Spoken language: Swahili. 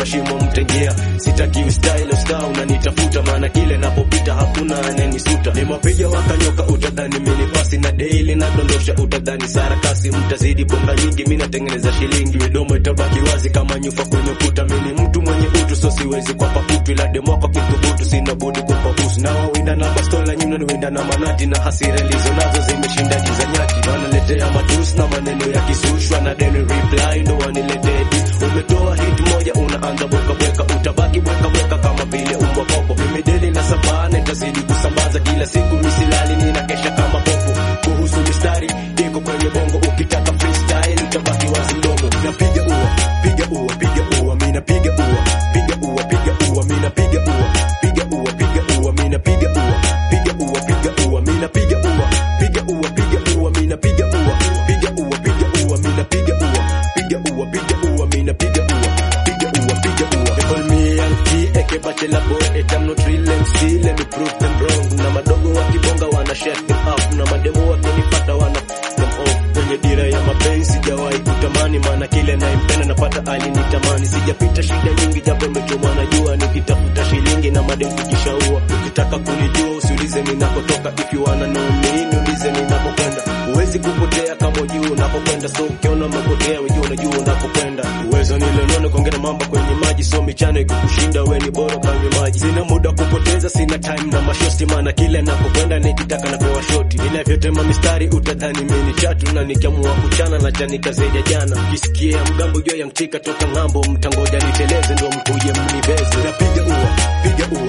mashimo mtengia sitaki ustayle usta unanitafuta maana kile napopita hakuna anenisuta nimewapiga wakanyoka utadhani mini pasi na daily nadondosha utadhani sarakasi mtazidi bonga nyingi mi natengeneza shilingi midomo itabaki wazi kama nyufa kwenye kuta mini mtu mwenye utu so siwezi kwa pakutu ila demwako kithubutu sina budi kupabusu na wawinda na bastola nyuna niwinda na manati na hasira lizo nazo zimeshinda giza nyati wanaletea matusi na maneno ya kisushwa na deni reply ndo waniletee dis umetoa hit moja unaanza bweka bweka utabaki bweka bweka kama vile umbwa popo mimi deli na savana itazidi kusambaza kila siku misilali nina kesha kama popo kuhusu mistari iko kwenye bongo ukitaka freestyle utabaki wazi mdomo napiga ua piga ua piga ua mimi napiga ua piga ua piga ua mimi napiga ua piga ua piga ua mimi napiga ua piga ua piga ua mimi napiga ua piga ua piga ua mimi napiga ua piga ua piga ua mimi napiga ua piga ua piga ua mimi napiga ua piga ua piga ua they call me Yankee aka bachelor boy and I'm not real MC let me prove them wrong na madogo wakibonga wana shut them up na mademo wakinipata wana them off kwenye dira ya mapenzi sijawahi kutamani maana kile naimpenda napata alinitamani sijapita shida nyingi japo imechomwa na jua nikitafuta shilingi na madem kujishaua ukitaka kunijua usiulize ninakotoka if you wanna know me niulize ninapokwenda huwezi kupotea kama ujui unapokwenda so ukiona umepotea wejua unajua unapokwenda uwezo nilionona kuongea mambo kwenye maji so michano ikukushinda we ni bora kwenye maji sina muda wa kupoteza sina time na mashosti maana kile napokwenda nikitaka napewa shoti inavyotema mistari utadhani mimi ni chatu na nikiamua kuchana na chanika zaidi ya jana kisikia mgambo jua ya mtika toka ng'ambo mtangoja niteleze ndo mkuje mnibeze napiga ua piga ua